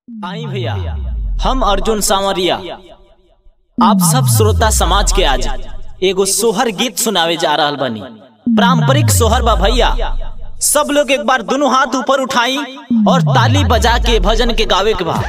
आई भैया हम अर्जुन सांवरिया आप सब श्रोता समाज के आज एगो सोहर गीत सुनावे जा रहल बनी पारंपरिक सोहर बा भैया सब लोग एक बार दोनों हाथ ऊपर उठाई और ताली बजा के भजन के गावे के बा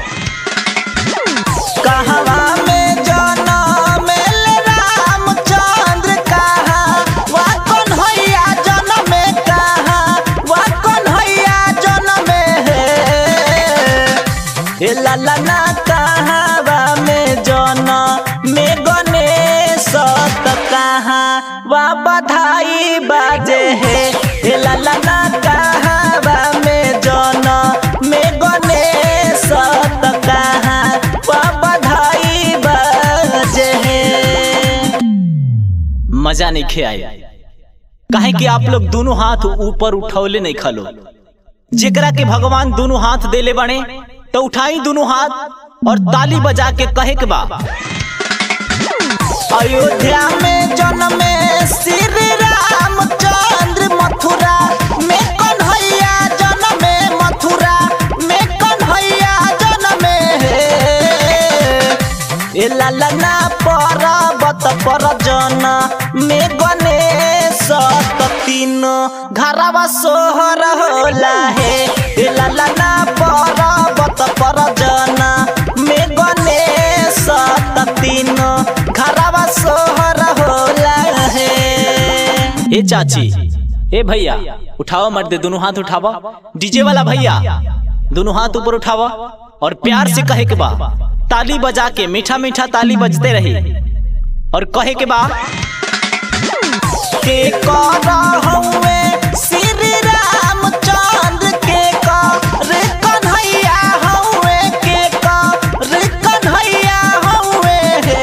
कहवा में जनमेल रामचंद्र कहा वा कौन हैया जनम में कहा वा कौन हैया जनम में है ए ललना कहवा में जन में गणेश त कहा वा बधाई बाजे है ए ललना कहवा में जन में गणेश त कहा वा बधाई बाजे है मजा नहीं खे आई काहे कि आप लोग दोनों हाथ ऊपर उठौले नहीं खलो जेकरा के भगवान दोनों हाथ देले बने तो उठाई दोनों हाथ और ताली बजा के कहे के बा अयोध्या में जन्मे श्री रामचंद्र मथुरा में कन्हैया जन्मे मथुरा में कन्हैया जन्मे ए ललना पर्वत पर जन में गणेश त तीन घरवा सोहर होला हे ए ललना पर्वत पर जन में गणेश त तीन घरवा सोहर होला हे ए चाची ए भैया उठाओ मर्द दोनों हाथ उठावा डीजे वाला भैया दोनों हाथ ऊपर उठावा और प्यार से कहे के बा ताली बजा के मीठा मीठा ताली बजते रही और कहे के बा के कर हउए श्री रामचंद्र के कर कन्हैया हउए के कर कन्हैया हउए हे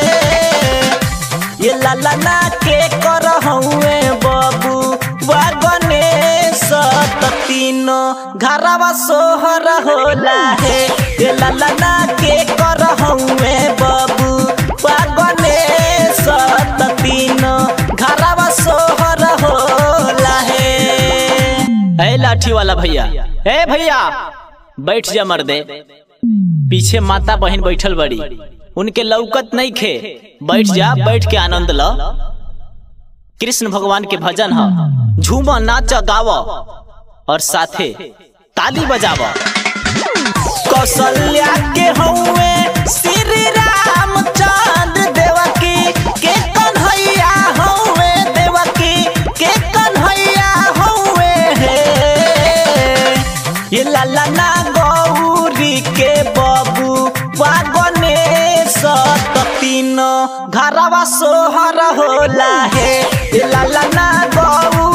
ये ललना के कर हउए बाबू वा गणेश त तीन घरवा सोहर होला हे ये ललना के कर हउए बाबू वा गणेश त तीन घरवा सोहर होला हे ए लाठी वाला भैया ए भैया बैठ जा मर्दे पीछे माता बहन बैठल बड़ी उनके लौकत नहीं खे बैठ जा बैठ के आनंद ल कृष्ण भगवान के भजन ह झूम नाच गाव और साथे ताली बजाव कौशल्या के हउए श्री रामचंद्र देवकी के कन्हैया हउए देवकी के कन्हैया हउए हे ये ललना गौरी के बबू वा गणेश त तीन घरवा सोहर होला हे ये ललना गौ